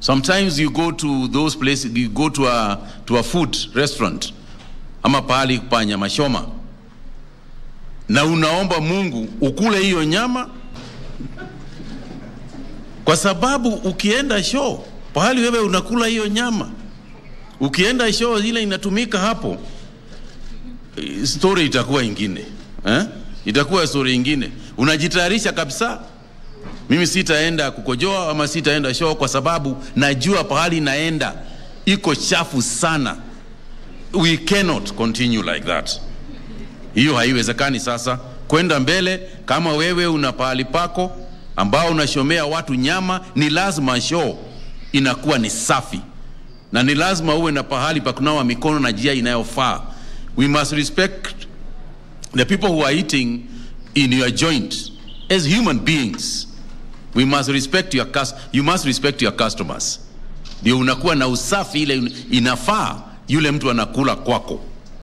Sometimes you go to those places, you go to a, to a food restaurant ama pahali pa nyama choma na unaomba Mungu ukule hiyo nyama, kwa sababu ukienda show pahali wewe unakula hiyo nyama, ukienda show ile inatumika hapo, eh, story itakuwa ingine eh? Itakuwa story ingine, unajitayarisha kabisa mimi sitaenda kukojoa ama sitaenda show kwa sababu najua pahali naenda iko chafu sana. We cannot continue like that. Hiyo haiwezekani. Sasa kwenda mbele, kama wewe una pahali pako ambao unashomea watu nyama, ni lazima show inakuwa ni safi na ni lazima uwe na pahali pa kunawa mikono na njia inayofaa. We must respect the people who are eating in your joint as human beings we must respect your cus you must respect your customers ndio unakuwa na usafi ile inafaa yule mtu anakula kwako